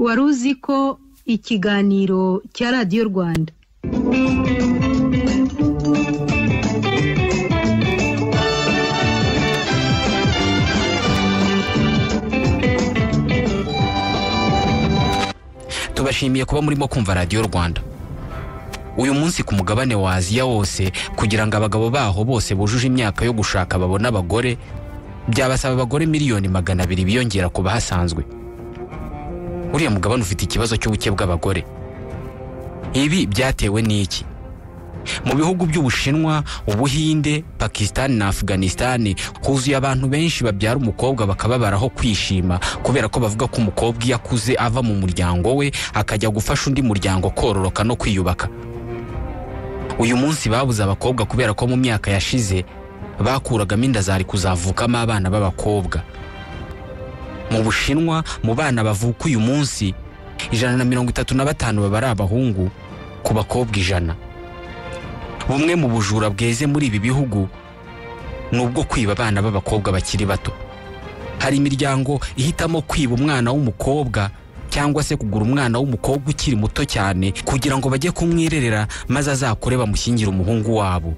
wari uzi ko ikiganiro cya radiyo rwanda tubashimiye kuba murimo kumva radiyo rwanda uyu munsi ku mugabane wa aziya wose kugira ngo abagabo baho bose bujuje imyaka yo gushaka babone abagore byabasaba abagore miliyoni magana abiri biyongera ku bahasanzwe uriya mugabane ufite ikibazo cy'ubuke bw'abagore ibi byatewe n'iki mu bihugu by'ubushinwa ubuhinde pakisitani na afuganisitani huzuye abantu benshi babyara umukobwa bakababaraho kwishima kubera ko bavuga ko umukobwa iyo akuze ava mu muryango we akajya gufasha undi muryango kororoka no kwiyubaka uyu munsi babuze abakobwa kubera ko mu myaka yashize bakuragamo inda zari kuzavukamo abana b'abakobwa mu bushinwa mu bana bavuka uyu munsi ijana na mirongo itatu na batanu baba ari abahungu ku bakobwa ijana bumwe mu bujura bweze muri ibi bihugu ni ubwo kwiba abana b'abakobwa bakiri bato hari imiryango ihitamo kwiba umwana w'umukobwa cyangwa se kugura umwana w'umukobwa ukiri muto cyane kugira ngo bajye kumwirerera maze azakure bamushyingire umuhungu wabo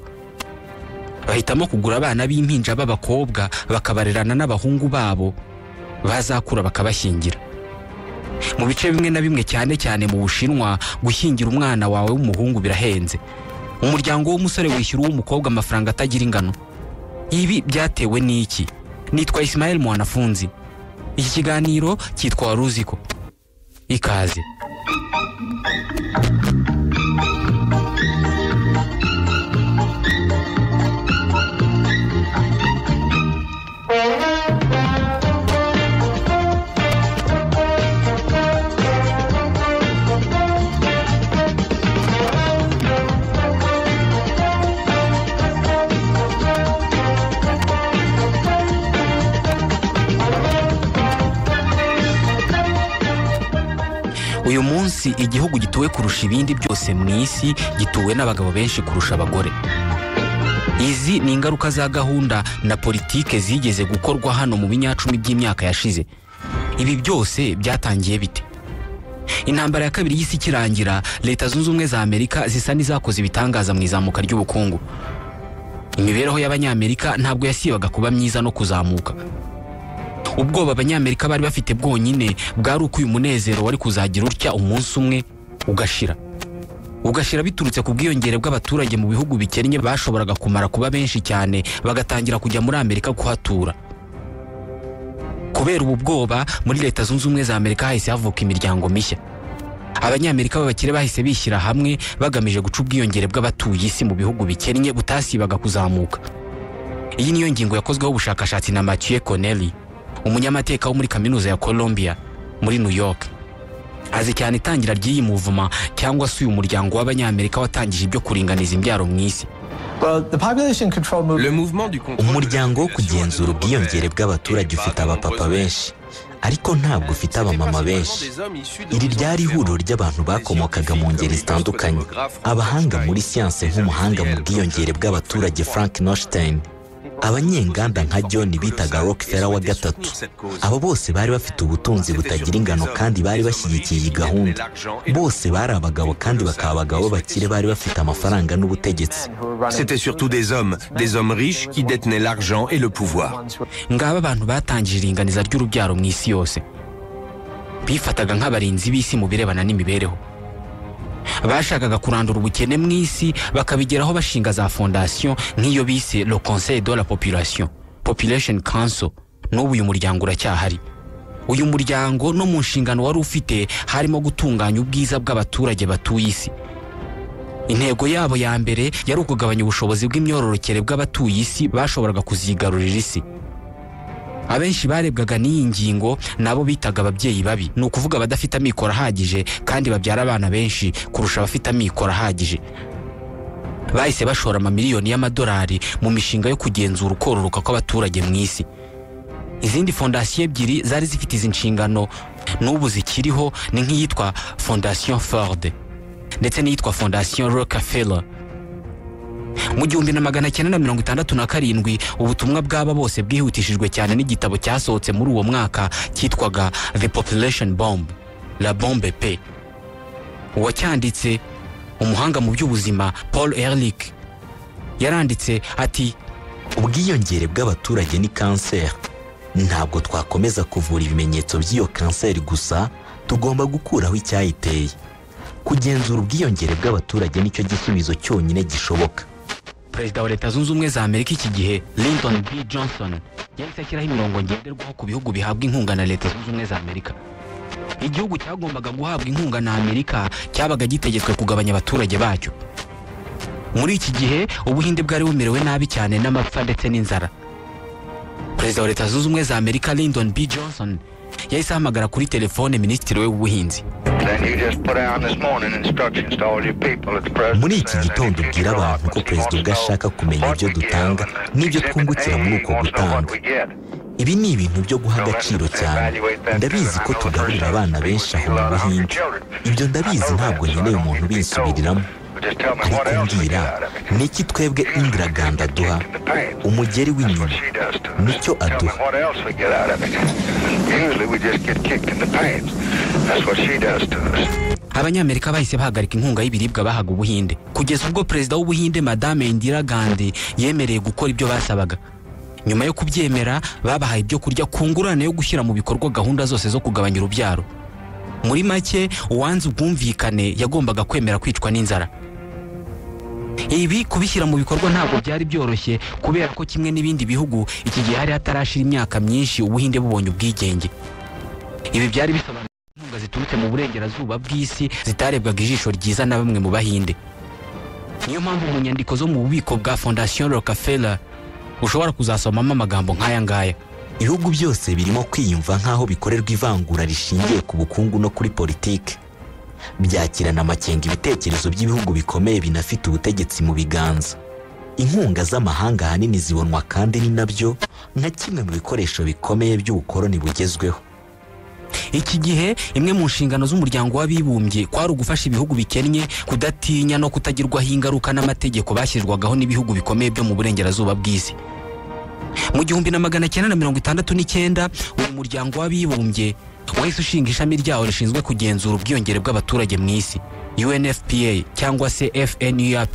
bahitamo kugura abana b'impinja b'abakobwa bakabarerana n'abahungu babo bazakura bakabashyingira mu bice bimwe na bimwe cyane cyane mu bushinwa gushyingira umwana wawe w'umuhungu birahenze umuryango w'umusore wishyura uw'umukobwa amafaranga atagira ingano ibi byatewe n'iki nitwa Ismael mwanafunzi iki kiganiro cyitwa wari uzi ko ikaze uyu munsi igihugu gituwe kurusha ibindi byose mu isi gituwe n'abagabo benshi kurusha abagore izi ni ingaruka za gahunda na politike zigeze gukorwa hano mu binyacumi by'imyaka yashize ibi byose byatangiye bite intambara ya kabiri y'isi ikirangira leta zunze ubumwe za amerika zisa n'izakoze ibitangaza mu izamuka ry'ubukungu imibereho y'abanyamerika ntabwo yasibaga kuba myiza no kuzamuka ubwoba abanyamerika bari bafite bwonyine bwari uko uyu munezero wari kuzagira utya umunsi umwe ugashira ugashira biturutse ku bwiyongere bw'abaturage mu bihugu bikennye bashoboraga kumara kuba benshi cyane bagatangira kujya muri amerika kuhatura kubera ubu bwoba muri leta zunze ubumwe za amerika hahise havuka imiryango mishya abanyamerika b'abakire bahise bishyira hamwe bagamije guca ubwiyongere bw'abatuye isi mu bihugu bikennye butasibaga kuzamuka iyi niyo ngingo yakozweho ubushakashatsi na mathieu connelly umunyamateka wo muri kaminuza ya colombia muri new york azi cyane itangira ry'iyi muvuma cyangwa se uyu muryango w'abanyamerika watangije ibyo kuringaniza imbyaro mu isi umuryango wo kugenzura ubwiyongere bw'abaturage ufite abapapa benshi ariko ntabwo ufite abamama benshi iri ryari ihuriro ry'abantu bakomokaga mu ngeri zitandukanye abahanga muri siyanse nk'umuhanga mu bwiyongere bw'abaturage frank nostein abanyenganda nka john bitaga rokefera wa gatatu abo bose bari bafite ubutunzi butagira ingano kandi bari bashyigikiye iyi gahunda bose bari abagabo kandi bakaba abagabo bakire bari bafite amafaranga n'ubutegetsi C'était surtout des hommes, des hommes riches qui détenaient l'argent et le pouvoir. ngaba abantu batangije iringaniza ry'urubyaro mu isi yose bifataga nk'abarinzi b'isi mu birebana n'imibereho bashakaga kurandura ubukene mu isi bakabigeraho bashinga za fondasiyo nk'iyo bise le conseil de la population population council n'ubu uyu muryango uracyahari uyu muryango no mu nshingano wari ufite harimo gutunganya ubwiza bw'abaturage batuye isi intego yabo ya mbere yari ukugabanya ubushobozi bw'imyororokere bw'abatuye isi bashoboraga kuzigarurira isi abenshi barebwaga n'iyi ngingo nabo bitaga ababyeyi babi ni ukuvuga abadafite amikoro ahagije kandi babyara abana benshi kurusha abafite amikoro ahagije bahise bashora amamiliyoni y'amadolari mu mishinga yo kugenzura ukororoka kw'abaturage mu isi izindi fondasiyo ebyiri zari zifite izi nshingano n'ubu zikiriho ni nk'iyitwa fondasiyo ford ndetse n'iyitwa fondasiyo rockefeller mu gihumbi na magana cyenda na mirongo itandatu na karindwi ubutumwa bw'aba bose bwihutishijwe cyane n'igitabo cyasohotse muri uwo mwaka cyitwaga the population bomb la bombe pe uwacyanditse umuhanga mu by'ubuzima paul erlich yaranditse ati ubwiyongere bw'abaturage ni kanseri ntabwo twakomeza kuvura ibimenyetso by'iyo kanseri gusa tugomba gukuraho icyayiteye kugenzura ubwiyongere bw'abaturage nicyo gisubizo cyonyine gishoboka perezida wa leta zunze ubumwe za amerika iki gihe linton b johnson yahise ashyiraho imirongo ngenderwaho ku bihugu bihabwa inkunga na leta zunze ubumwe za amerika igihugu cyagombaga guhabwa inkunga na amerika cyabaga gitegetswe kugabanya abaturage bacyo muri iki gihe ubuhinde bwari bumerewe nabi cyane n'amapfa ndetse n'inzara perezida wa leta zunze ubumwe za amerika lyndon b johnson yahise ahamagara kuri telefone minisitiri we w'ubuhinzi Then you just put out this morning instructions to all your people that the president. muri iki gitondo ubwira abantu ko perezida ubwo ashaka kumenya ibyo dutanga n'ibyo twungukira muri uko gutanga ibi ni ibintu byo guha agaciro cyane ndabizi ko tugaburira abana benshi aho mu buhinde ibyo ndabizi ntabwo nkeneye umuntu ubisubiriramo ariko mbwira ni iki twebwe indiraganda aduha umugeri w'inyoni nicyo aduha What else we get out of it? Usually we just get kicked in the pants. That's what she does to us. abanyamerika bahise bahagarika inkunga y'ibiribwa bahaga ubuhinde kugeza ubwo perezida w'ubuhinde madame indira gandhi yemereye gukora ibyo basabaga nyuma yo kubyemera babahaye ibyo kurya ku ngurane yo gushyira mu bikorwa gahunda zose zo kugabanya urubyaro muri make uwanze ubwumvikane yagombaga kwemera kwicwa n'inzara ibi kubishyira mu bikorwa ntabwo byari byoroshye kubera ko kimwe n'ibindi bihugu iki gihe hari hatarashira imyaka myinshi ubuhinde bubonye ubwigenge ibi byari bisobanura inkunga ziturutse mu burengerazuba bw'isi zitarebwaga ijisho ryiza na bamwe mu bahinde niyo mpamvu mu nyandiko zo mu bubiko bwa fondasiyo rockefeller ushobora kuzasomamo amagambo nk'aya ngaya ibihugu byose birimo kwiyumva nk'aho bikorerwa ivangura rishingiye ku bukungu no kuri politiki byakirana amakenga ibitekerezo by'ibihugu bikomeye binafite ubutegetsi mu biganza inkunga z'amahanga ahanini zibonwa kandi ni nabyo nka kimwe mu bikoresho bikomeye by'ubukoroni bugezweho iki gihe imwe mu nshingano z'umuryango w'abibumbye kwari ugufasha ibihugu bikennye kudatinya no kutagirwaho ingaruka n'amategeko bashyirwagaho n'ibihugu bikomeye byo mu burengerazuba bw'isi mu gihumbi na magana cyenda na mirongo itandatu n'icyenda uwo muryango w'abibumbye wahise ushinga ishami ryawo rishinzwe kugenzura ubwiyongere bw'abaturage mu isi unfpa cyangwa se fnurp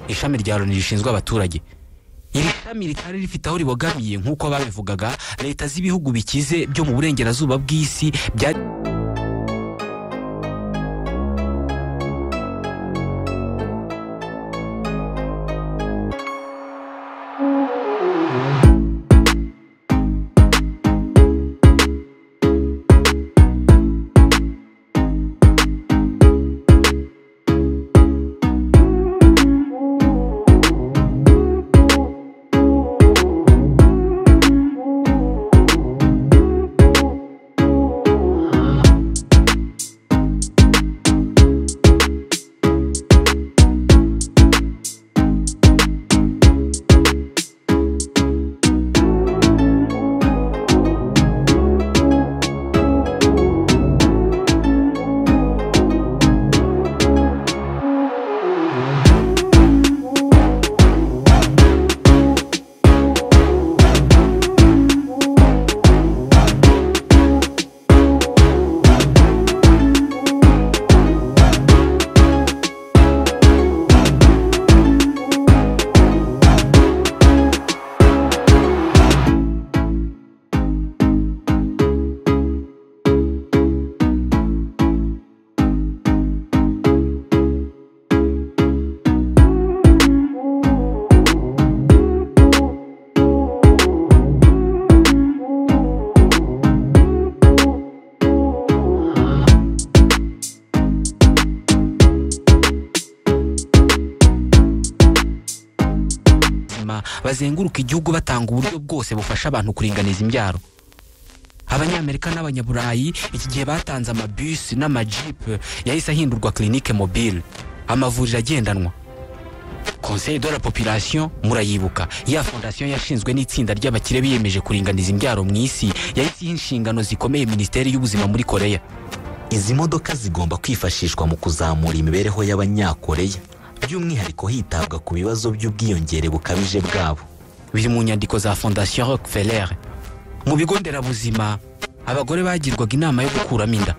ishami rya loni rishinzwe abaturage iri shami ritari rifite aho ribogamiye nk'uko babivugaga leta z'ibihugu bikize byo mu burengerazuba bw'isi byari ubuzima bazenguruka igihugu batanga uburyo bwose bufasha abantu kuringaniza imbyaro abanyamerika n'abanyaburayi iki gihe batanze amabisi n'amajipe yahise ahindurwa kirinike mobile amavuriro agendanwa conseil de la population murayibuka ya fondasiyo yashinzwe n'itsinda ry'abakire biyemeje kuringaniza imbyaro mu isi yahise iha inshingano zikomeye minisiteri y'ubuzima muri koreya izi modoka zigomba kwifashishwa mu kuzamura imibereho y'abanyakoreya by'umwihariko hitabwa ku bibazo by'ubwiyongere bukabije bwabo biri mu nyandiko za fondasiyo rockefeller mu bigo nderabuzima abagore bagirwaga inama yo gukuramo inda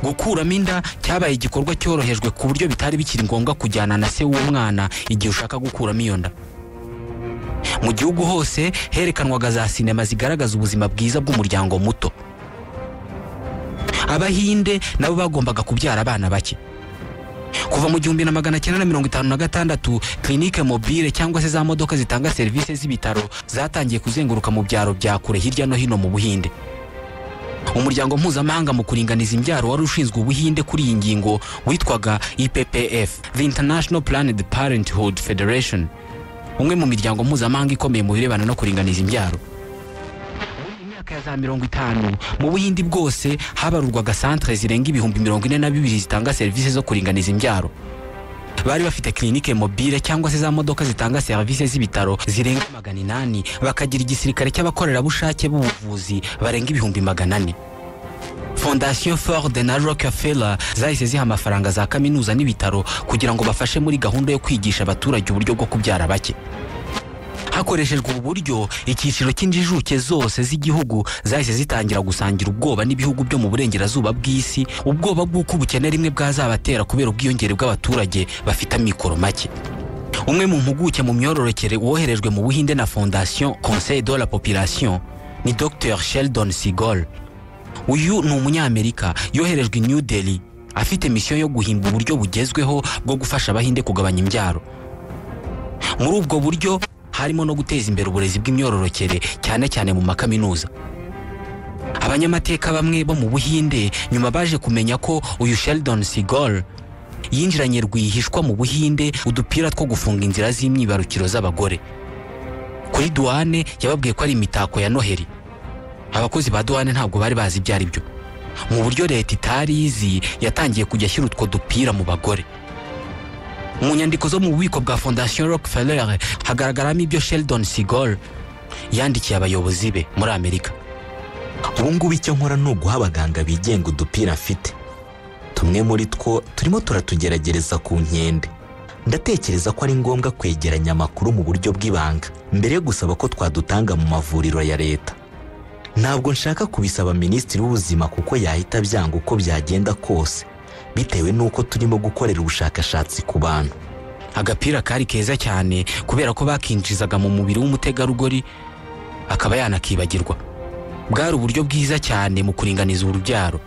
gukuramo inda cyabaye igikorwa cyorohejwe ku buryo bitari bikiri ngombwa kujyana na se w'umwana igihe ushaka gukuramo iyo nda mu gihugu hose herekanwaga za sinema zigaragaza ubuzima bwiza bw'umuryango muto abahinde nabo bagombaga kubyara abana bake kuva mu gihumbi na magana cyenda na mirongo itanu na gatandatu kirinike mobile cyangwa se za modoka zitanga serivisi z'ibitaro zatangiye kuzenguruka mu byaro bya kure hirya no hino mu buhinde umuryango mpuzamahanga mu kuringaniza imbyaro wari ushinzwe ubuhinde kuri iyi ngingo witwaga ippf the international planned parenthood federation umwe mu miryango mpuzamahanga ikomeye mu birebana no kuringaniza imbyaro imyaka ya za mirongo itanu mu buhindi bwose habarurwaga santere zirenga ibihumbi mirongo ine na bibiri zitanga serivisi zo kuringaniza imbyaro bari bafite kirinike mobile cyangwa se za modoka zitanga serivisi z'ibitaro zirenga magana inani bakagira igisirikare cy'abakorerabushake b'ubuvuzi barenga ibihumbi magana ane fondasiyo forde na rockefeller zahise ziha amafaranga za kaminuza n'ibitaro kugira ngo bafashe muri gahunda yo kwigisha abaturage uburyo bwo kubyara bake hakoreshejwe ubu buryo icyiciro cy'injijuke zose z'igihugu zahise zitangira gusangira ubwoba n'ibihugu byo mu burengerazuba bw'isi ubwoba bw'uko ubukene rimwe bwazabatera kubera ubwiyongere bw'abaturage bafite amikoro make umwe mu mpuguke mu myororokere woherejwe mu buhinde na fondasiyo conseil de la population ni dr sheldon sigol uyu ni umunyamerika yoherejwe i new delhi afite misiyo yo guhimba uburyo bugezweho bwo gufasha abahinde kugabanya imbyaro muri ubwo buryo harimo no guteza imbere uburezi bw'imyororokere cyane cyane mu makaminuza abanyamateka bamwe bo mu buhinde nyuma baje kumenya ko uyu sheldon sigol yinjiranye rwihishwa mu buhinde udupira two gufunga inzira z'imyibarukiro z'abagore kuri duwane yababwiye ko ari imitako ya noheri abakozi ba duwane ntabwo bari bazi ibyo ari byo mu buryo leta itari izi yatangiye kujya ashyira utwo dupira mu bagore mu nyandiko zo mu bubiko bwa fondasiyo rockefeller hagaragaramo ibyo sheldon sigol yandikiye abayobozi be muri amerika ubu ngubu icyo nkora ni uguha abaganga bigenga udupira mfite tumwe muri two turimo turatugerageza ku nkende ndatekereza ko ari ngombwa kwegeranya amakuru mu buryo bw'ibanga mbere yo gusaba ko twadutanga mu mavuriro ya leta ntabwo nshaka kubisaba minisitiri w'ubuzima kuko yahita byanga uko byagenda kose bitewe n'uko turimo gukorera ubushakashatsi ku bantu agapira kari keza cyane kubera ko bakinjizaga mu mubiri w'umutegarugori akaba yanakibagirwa bwari uburyo bwiza cyane mu kuringaniza urubyaro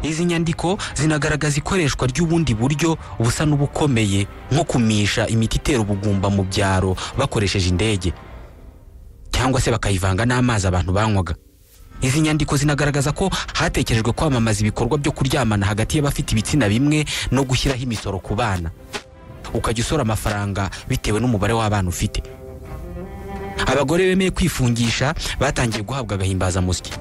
izi nyandiko zinagaragaza ikoreshwa ry'ubundi buryo busa n'ubukomeye nko kumisha imiti itera ubugumba mu byaro bakoresheje indege cyangwa se bakayivanga n'amazi abantu banywaga izi nyandiko zinagaragaza ko hatekerejwe kwamamaza ibikorwa byo kuryamana hagati y'abafite ibitsina bimwe no gushyiraho imisoro ku bana ukajya usora amafaranga bitewe n'umubare w'abana ufite abagore bemeye kwifungisha batangiye guhabwa agahimbazamusyi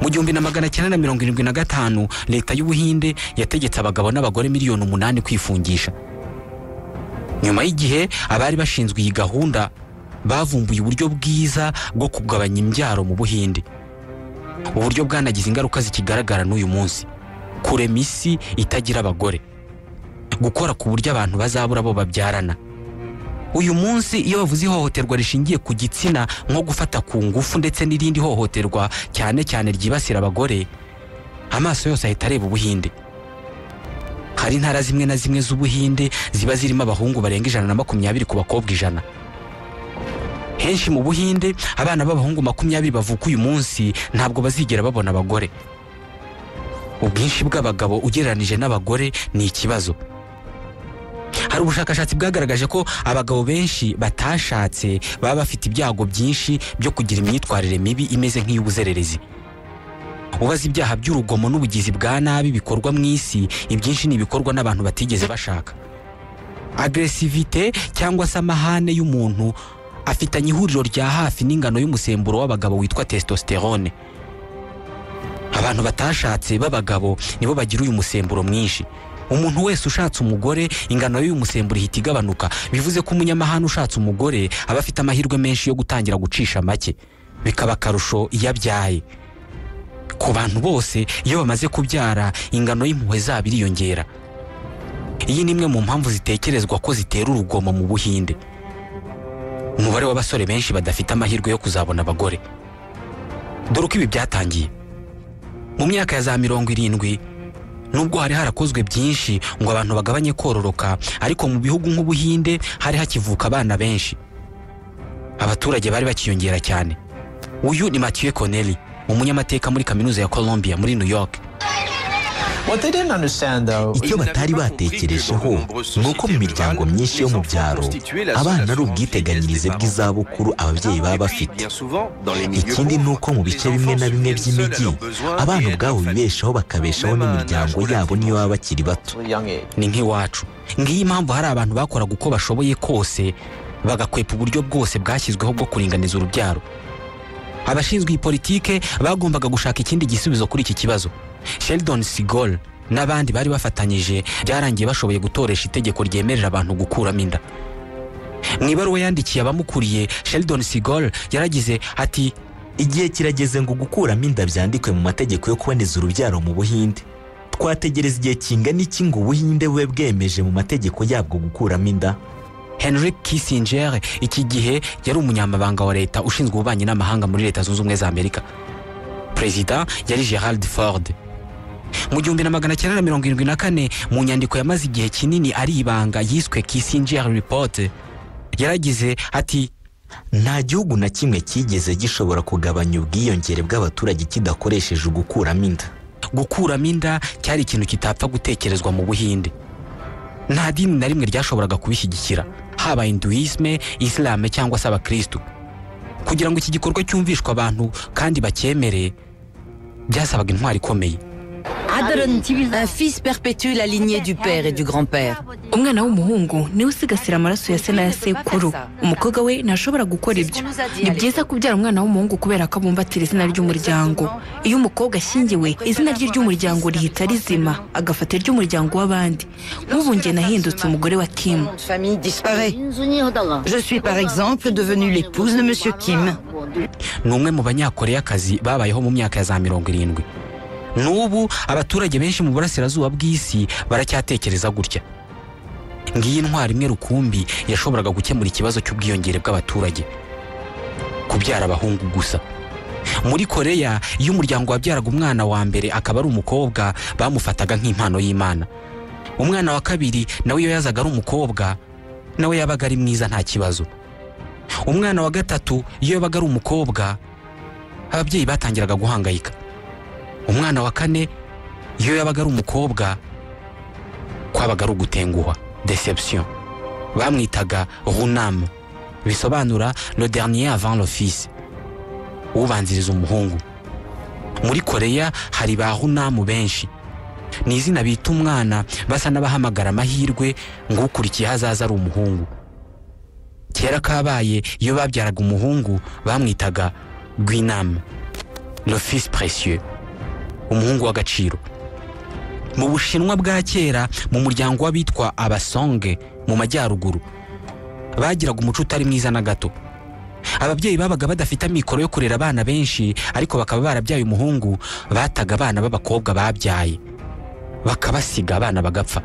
mu gihumbi na magana cyenda na mirongo irindwi na gatanu leta y'ubuhinde yategetse abagabo n'abagore miliyoni umunani kwifungisha nyuma y'igihe abari bashinzwe iyi gahunda bavumbuye uburyo bwiza bwo kugabanya imbyaro mu buhinde uburyo bwanagize ingaruka zikigaragara n'uyu munsi kurema isi itagira abagore gukora ku buryo abantu bazabura bo babyarana uyu munsi iyo bavuze ihohoterwa rishingiye ku gitsina nko gufata ku ngufu ndetse n'irindi hohoterwa cyane cyane ryibasira abagore amaso yose ahita areba ubuhinde hari intara zimwe na zimwe z'ubuhinde ziba zirimo abahungu barenga ijana na makumyabiri ku bakobwa ijana henshi mu buhinde abana b'abahungu makumyabiri bavuka uyu munsi ntabwo bazigera babona abagore ubwinshi bw'abagabo ugereranije n'abagore ni ikibazo hari ubushakashatsi bwagaragaje ko abagabo benshi batashatse baba bafite ibyago byinshi byo kugira imyitwarire mibi imeze nk'iy'ubuzererezi ubaza ibyaha by'urugomo n'ubugizi bwa nabi bikorwa mu isi ibyinshi ni ibikorwa n'abantu batigeze bashaka agresivite cyangwa se amahane y'umuntu afitanye ihuriro rya hafi n'ingano y'umusemburo w'abagabo witwa testosterone abantu batashatse b'abagabo nibo bagira uyu musemburo mwinshi umuntu wese ushatse umugore ingano y'uyu musemburo ihita igabanuka bivuze ko umunyamahanga ushatse umugore aba afite amahirwe menshi yo gutangira gucisha make bikaba akarusho iyo abyaye ku bantu bose iyo bamaze kubyara ingano y'impuhwe zabo iriyongera iyi ni imwe mu mpamvu zitekerezwa ko zitera urugomo mu buhinde umubare w'abasore benshi badafite amahirwe yo kuzabona abagore dore uko ibi byatangiye mu myaka ya za mirongo irindwi nubwo hari harakozwe byinshi ngo abantu bagabanye kororoka ariko mu bihugu nk'ubuhinde hari hakivuka abana benshi abaturage bari bakiyongera cyane uyu ni mathieu connelly umunyamateka muri kaminuza ya colombia muri new york What they didn't understand though icyo batari batekerejeho ni uko mu miryango myinshi yo mu byaro abana ari ubwiteganyirize bw'izabukuru ababyeyi baba bafite ikindi ni uko mu bice bimwe na bimwe by'imijyi abana ubwabo bibeshaho bakabeshaho n'imiryango yabo niyo baba bakiri bato at a young age. ni nk'iwacu ngiyi mpamvu hari abantu bakoraga uko bashoboye kose bagakwepa uburyo bwose bwashyizweho bwo kuringaniza urubyaro abashinzwe iyi politike bagombaga gushaka ikindi gisubizo kuri iki kibazo sheldon sigol n'abandi bari bafatanyije byarangiye bashoboye gutoresha itegeko ryemerera abantu gukuramo inda mu ibaruwa yandikiye abamukuriye sheldon sigol yaragize ati igihe kirageze ngo gukuramo inda byandikwe mu mategeko yo kuboneza urubyaro mu buhinde twategereza igihe kingana iki ngo ubuhinde bube bwemeje mu mategeko yabwo gukuramo inda henry kissinger iki gihe yari umunyamabanga wa leta ushinzwe ububanyi n'amahanga muri leta zunze ubumwe za amerika perezida yari gerald ford mu gihumbi na magana cyenda na mirongo irindwi na kane mu nyandiko yamaze igihe kinini ari ibanga yiswe kissinger report yaragize ati nta gihugu na kimwe cyigeze gishobora kugabanya ubwiyongere bw'abaturage kidakoresheje ugukuramo inda gukuramo inda cyari ikintu kitapfa gutekerezwa mu buhinde nta dini na rimwe ryashoboraga kubishyigikira haba hinduisme islam cyangwa se abakirisitu kugira ngo iki gikorwa cyumvishwe abantu kandi bacyemere byasabaga intwari ikomeye Un fils perpétue la lignée du père et du grand-père. umwana w'umuhungu niwe usigasira amaraso ya se n'aya sekuru umukobwa we ntashobora gukora ibyo ni byiza kubyara umwana w'umuhungu kubera ko abumbatira izina ry'umuryango iyo umukobwa ashyingiwe izina rye ry'umuryango rihita rizima agafata iry'umuryango w'abandi nk'ubu njye nahindutse umugore wa kim Nom de famille disparaît. Je suis par exemple devenue l'épouse de Monsieur Kim. ni umwe mu banyakoreyakazi babayeho mu myaka ya za mirongo irindwi n'ubu abaturage benshi mu burasirazuba bw'isi baracyatekereza gutya ngiyi intwari imwe rukumbi yashoboraga gukemura ikibazo cy'ubwiyongere bw'abaturage kubyara abahungu gusa muri koreya iyo umuryango wabyaraga umwana wa mbere akaba ari umukobwa bamufataga nk'impano y'imana umwana wa kabiri nawe iyo yazaga ari umukobwa nawe yabaga ari mwiza nta kibazo umwana wa gatatu iyo yabaga ari umukobwa ababyeyi batangiraga guhangayika umwana wa kane iyo yabaga ari umukobwa kwabaga ari ugutenguha deception bamwitaga runam bisobanura le dernier avant l'office ubanziriza umuhungu muri koreya hari ba runamu benshi ni izina bita umwana basa n'abahamagara amahirwe ngo ukurikiye hazaza ari umuhungu kera kabaye iyo babyaraga umuhungu bamwitaga gwinam l'office précieux umuhungu w'agaciro mu bushinwa bwa kera mu muryango w'abitwa abasonge mu majyaruguru bagiraga umuco utari mwiza na gato ababyeyi babaga badafite amikoro yo kurera abana benshi ariko bakaba barabyaye umuhungu bataga abana b'abakobwa babyaye bakabasiga abana bagapfa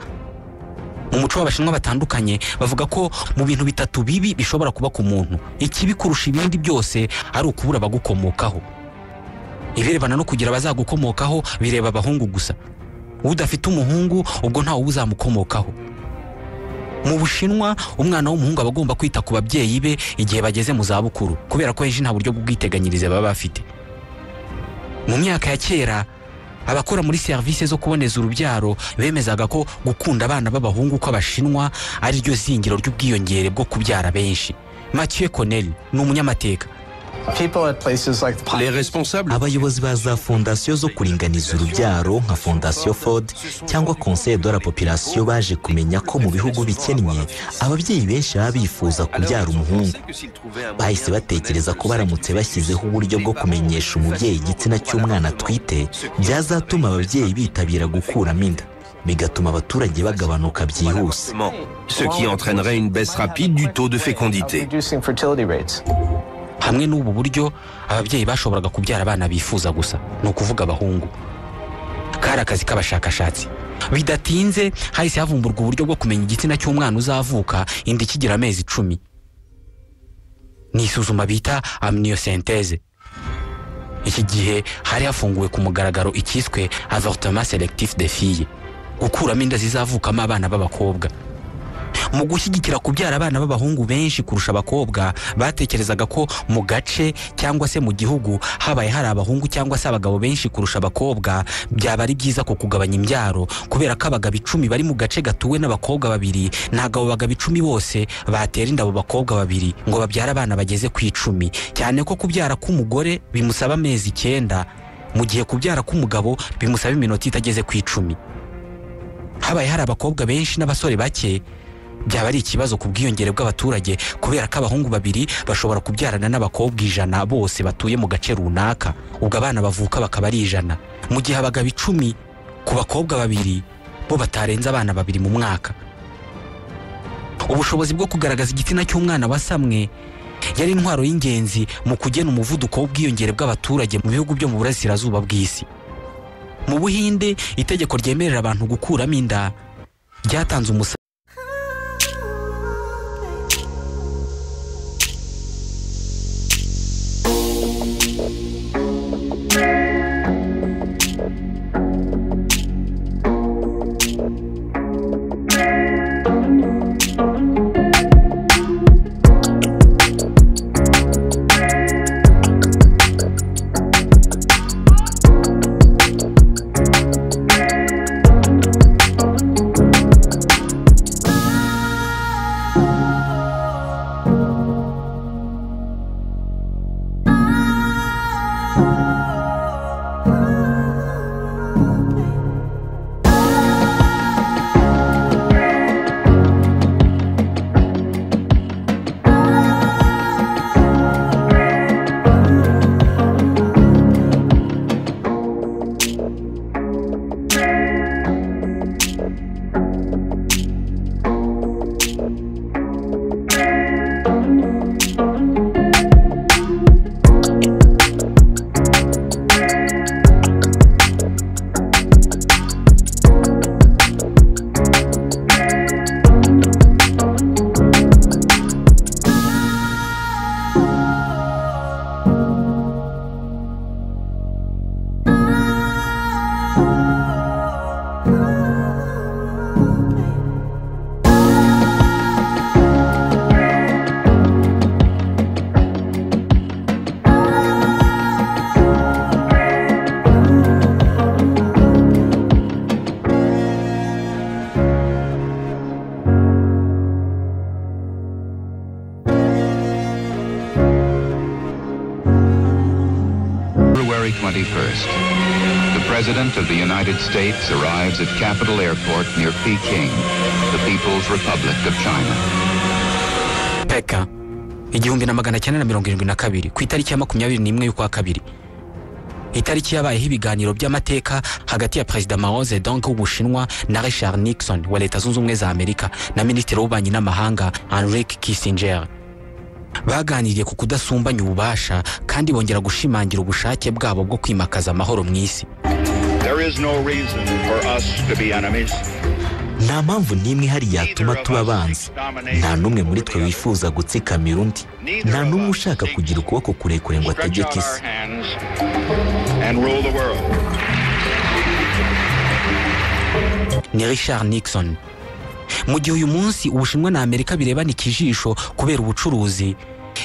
mu muco w'abashinwa batandukanye bavuga ko mu bintu bitatu bibi bishobora kuba ku muntu ikibi kurusha ibindi byose ari ukubura abagukomokaho ibirebana no kugira abazagukomokaho bireba abahungu gusa udafite umuhungu ubwo ntawe uba uzamukomokaho mu bushinwa umwana w'umuhungu aba agomba kwita ku babyeyi be igihe bageze mu zabukuru kubera ko henshi nta buryo bw'ubwiteganyirize baba bafite mu myaka ya kera abakora muri serivisi zo kuboneza urubyaro bemezaga ko gukunda abana b'abahungu kw'abashinwa ari ryo zingiro ry'ubwiyongere bwo kubyara benshi mathieu connelly ni umunyamateka People at places like Les responsables abayobozi ba za fondasiyo zo kuringaniza urubyaro nka fondasiyo ford cyangwa conseil de la population baje kumenya ko mu bihugu bikennye ababyeyi benshi baba bifuza kubyara umuhungu bahise batekereza ko baramutse bashyizeho uburyo bwo kumenyesha umubyeyi igitsina cy'umwana atwite byazatuma ababyeyi bitabira gukuramo inda bigatuma abaturage bagabanuka byihuse ce qui entraînerait une baisse rapide du taux de fécondité. reducing fertility rates. hamwe n'ubu buryo ababyeyi bashoboraga kubyara abana bifuza gusa ni ukuvuga abahungu kari akazi k'abashakashatsi bidatinze hahise havumburwa uburyo bwo kumenya igitsina cy'umwana uzavuka inda ikigira amezi icumi ni isuzuma bita amniyosenteze iki gihe hari hafunguwe ku mugaragaro icyiswe avortement selectif de fille gukuramo inda zizavukamo abana b'abakobwa mu gushyigikira kubyara abana b'abahungu benshi kurusha abakobwa batekerezaga ko mu gace cyangwa se mu gihugu habaye hari abahungu cyangwa se abagabo benshi kurusha abakobwa byaba ari byiza ku kugabanya imbyaro kubera ko abagabo icumi bari mu gace gatuwe n'abakobwa babiri ntabwo abo bagabo icumi bose batera inda abo bakobwa babiri ngo babyare abana bageze ku icumi cyane ko kubyara k'umugore bimusaba amezi icyenda mu gihe kubyara k'umugabo bimusaba iminota itageze ku icumi habaye hari abakobwa benshi n'abasore bake byaba ari ikibazo ku bwiyongere bw'abaturage kubera ko abahungu babiri bashobora kubyarana n'abakobwa ijana bose batuye mu gace runaka ubwo abana bavuka bakaba ari ijana mu gihe abagabo icumi ku bakobwa babiri bo batarenze abana babiri mu mwaka ubushobozi bwo kugaragaza igitsina cy'umwana wasamwe yari intwaro y'ingenzi mu kugena umuvuduko w'ubwiyongere bw'abaturage mu bihugu byo mu burasirazuba bw'isi mu buhinde itegeko ryemerera abantu gukuramo inda ryatanze umusanzu February 21st. The President of the United States arrives at Capital Airport near Peking, the People's Republic of China. peka igihumbi na magana cyenda na mirongo irindwi na kabiri ku itariki ya makumyabiri n'imwe y'ukwa kabiri itariki yabayeho ibiganiro by'amateka hagati ya perezida mao zedong w'ubushinwa na richard nixon wa leta zunze ubumwe za amerika na minisitiri w'ububanyi n'amahanga henrik kissinger baganiriye ku kudasumbanya ububasha kandi bongera gushimangira ubushake bwabo bwo kwimakaza amahoro mu isi There is no reason for us to be enemies. nta mpamvu n'imwe ihari yatuma tuba abanzi nta n'umwe muri twe wifuza gutsikamira undi nta n'umwe ushaka kugira ukuboko kurekure ngo Stretch out ategeke our isi hands and rule the world. ni richard nixon mu gihe uyu munsi ubushinwa na amerika birebana ikijisho kubera ubucuruzi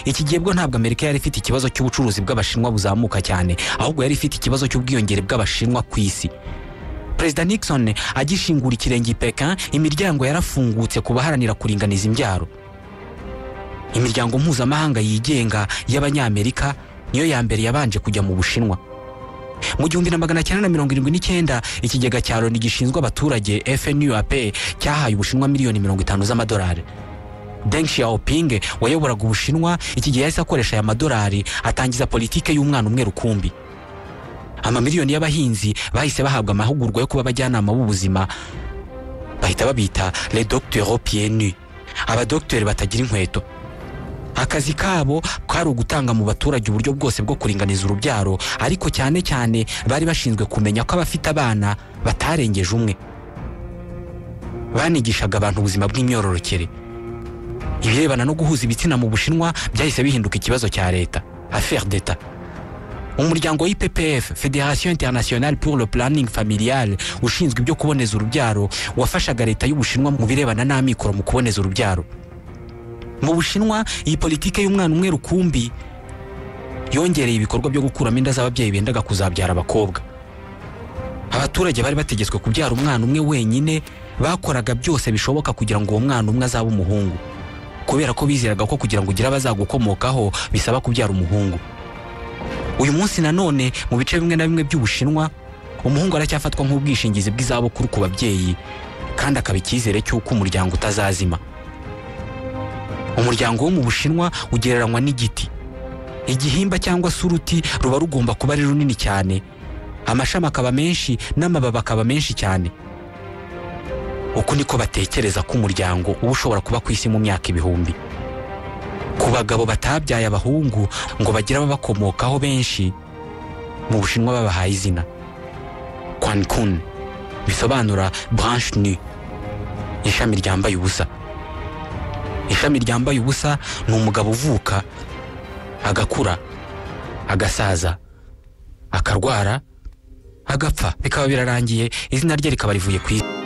iki gihe bwo ntabwo amerika yari ifite ikibazo cy'ubucuruzi bw'abashinwa buzamuka cyane ahubwo yari ifite ikibazo cy'ubwiyongere bw'abashinwa ku isi perezida nixon agishingura ikirenge i pekin imiryango yarafungutse ku baharanira kuringaniza imbyaro imiryango mpuzamahanga yigenga y'abanyamerika niyo ya mbere yabanje kujya mu bushinwa mu gihumbi na magana cyenda na mirongo irindwi n'icyenda ikigega cya loni gishinzwe abaturage fnuap cyahaye ubushinwa miliyoni mirongo itanu z'amadolari deng xiaoping wayoboraga ubushinwa iki gihe yahise akoresha aya madolari atangiza politike y'umwana umwe rukumbi amamiliyoni y'abahinzi bahise bahabwa amahugurwa yo kuba abajyanama b'ubuzima bahita babita le docteur pienu abadogiteri batagira inkweto akazi kabo kari ugutanga mu baturage uburyo bwose bwo kuringaniza urubyaro ariko cyane cyane bari bashinzwe kumenya ko abafite abana batarengeje umwe banigishaga abantu ubuzima bw'imyororokere ibirebana no guhuza ibitsina mu bushinwa byahise bihinduka ikibazo cya leta affaire d'etat umuryango w'ippf federation internationale pour le planning familial ushinzwe ibyo kuboneza urubyaro wafashaga leta y'ubushinwa mu birebana n'amikoro mu kuboneza urubyaro mu bushinwa iyi politike y'umwana umwe rukumbi yongereye ibikorwa byo gukuramo inda z'ababyeyi bendaga kuzabyara abakobwa abaturage bari bategetswe kubyara umwana umwe wenyine bakoraga byose bishoboka kugira ngo uwo mwana umwe azabe umuhungu kubera ko bizeraga ko kugira ngo ugire abazagukomokaho bisaba kubyara umuhungu uyu munsi nanone mu bice bimwe na bimwe by'ubushinwa umuhungu aracyafatwa nk'ubwishingizi bw'izabukuru ku babyeyi kandi akaba icyizere cy'uko umuryango utazazima umuryango wo mu bushinwa ugereranywa n'igiti igihimba cyangwa se uruti ruba rugomba kuba ari runini cyane amashami akaba menshi n'amababi akaba menshi cyane uku niko batekereza ko umuryango uba ushobora kuba ku isi mu myaka ibihumbi ku bagabo batabyaye abahungu ngo bagire ababakomokaho benshi mu bushinwa babahaye izina kwankun bisobanura branche nu ishami ryambaye ubusa ishami ryambaye ubusa ni umugabo uvuka agakura agasaza akarwara agapfa bikaba birarangiye izina rye rikaba rivuye ku isi